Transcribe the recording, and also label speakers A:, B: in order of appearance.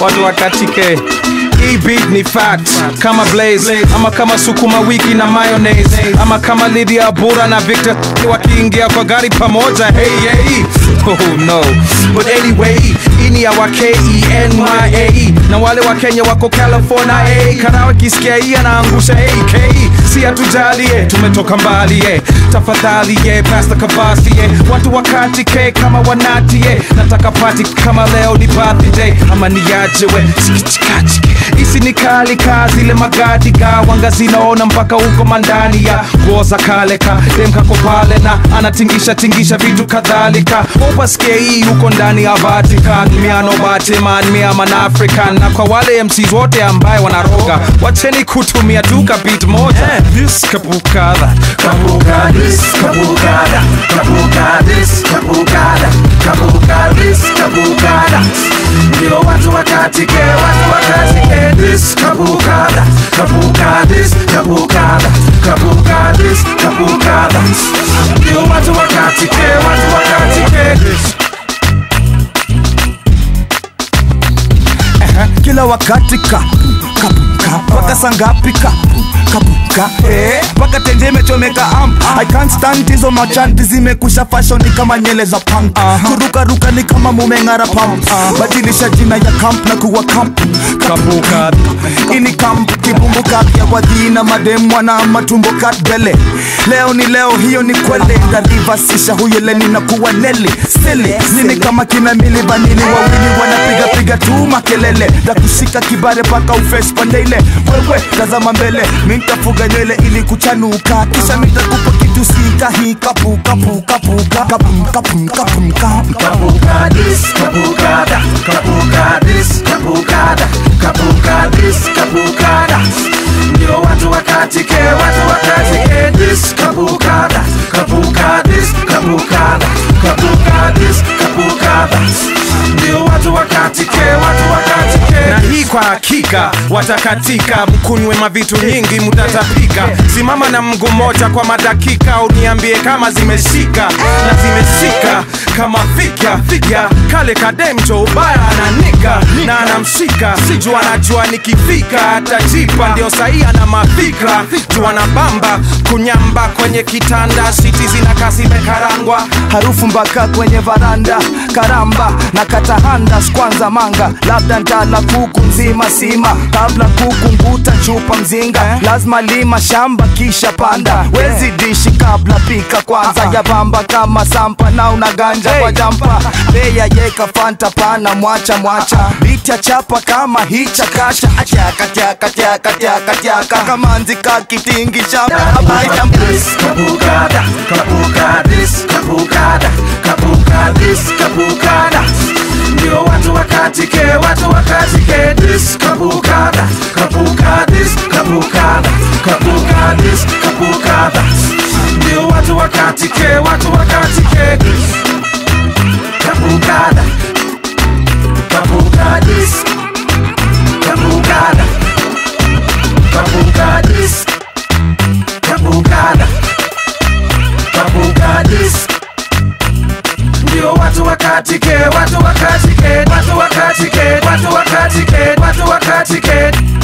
A: watu wakatike hii beat ni fact kama blaze ama kama sukuma wiki na mayonnaise ama kama Lydia Bura na Victor wakiingia kwa gari pamoja hey, hey. Oh, no. But anyway, hii ni ya wa K-E-N-Y-A-E na wale wa Kenya wako California hey. Karawa kisikia hii anaangusha AK si hatujalie tumetoka mbali eh. tafadhali eh. Pastor Kabasi eh. watu wakati ke kama wanati eh. nataka pati kama leo ni birthday ama niaje we Sikichikachike. Isi ni kali ka zile magadi ga wanga zinaona mpaka huko mandani ya nguo za kale ka dem kako pale na anatingisha tingisha vitu kadhalika upasikie hii huko ndani ya Vatican miano Batman mia man African na kwa wale MCs wote ambaye wanaroga wacheni kutumia tu beat moja this kabukada
B: Kabuga this, kabugada, kabuga this, kabugada, kabuga this, kabugada. Ndio watu wakatike, watu wakatike this, kabugada, kabuga this, kabugada, kabuga this, kabugada. Ndio watu wakatike, watu wakatike this.
C: kila wakati ka kapuka mpaka sangapi ka kapuka eh, mpaka tenje imechomeka am I can't stand hizo machanti zimekusha fashion ni kama nyele za punk kurukaruka ni kama mumeng'ara pump badilisha jina ya camp na kuwa camp
A: kabukada
C: ini camp kibumbuka ya wadhina mademu wana matumbo katbele leo ni leo hiyo ni kwele ndarivasisha huyo leni na kuwa neli sili nini kama kina mili vanili wawili wanapiga piga tu makelele na kushika kibare paka ufes pandeile wewe tazama mbele mintafuga nywele ili kuchanuka kisha mitakupa kitu sika hii kapu kapu kapu kapu kapu kapu kapu
B: Kabuga this, kabugada, kabuga this, kabugada, kabuga this, kabugada. Ndio watu wakatike, watu wakatike this, kabugada, kabuga this, kabugada, kabuga this, kabugada. Ndio watu wakatike, watu wakatike
A: na hii kwa hakika watakatika mkunywe mavitu nyingi mutatapika simama na mguu moja kwa madakika uniambie kama zimeshika na zimeshika kama fika ya kale kademjo ubaya ananika na anamshika juu anajua nikifika atajipa ndio sahii ana mafikra juu anabamba kunyamba kwenye kitanda siti zinakaa zimekarangwa
C: harufu mpaka kwenye varanda karamba na katahanda kwanza manga labda ntala kuku nzima sima kabla kuku nguta chupa mzinga lazima lima shamba kisha panda wezi dishi kabla pika kwanza ya bamba kama sampa na unaganja kwa jampa beya yeka fanta pana mwacha mwacha bitya chapa kama hicha kasha atyaka tyaka tyaka tyaka tyaka kamanzi kakitingisha abaita
B: this, kabugada, kabuga this, kabugada, kabuga this, kabugada. Ndio watu wakatike, watu wakatike this, kabugada, kabuga this, kabugada, kabuga this, kabugada. Ndio watu wakatike, watu wakatike this, kabugada, kabuga this, kabugada, kabuga this. Kabugada Kabugadis Ndio watu wakatike, watu wakatike, watu wakatike, watu wakatike, watu wakatike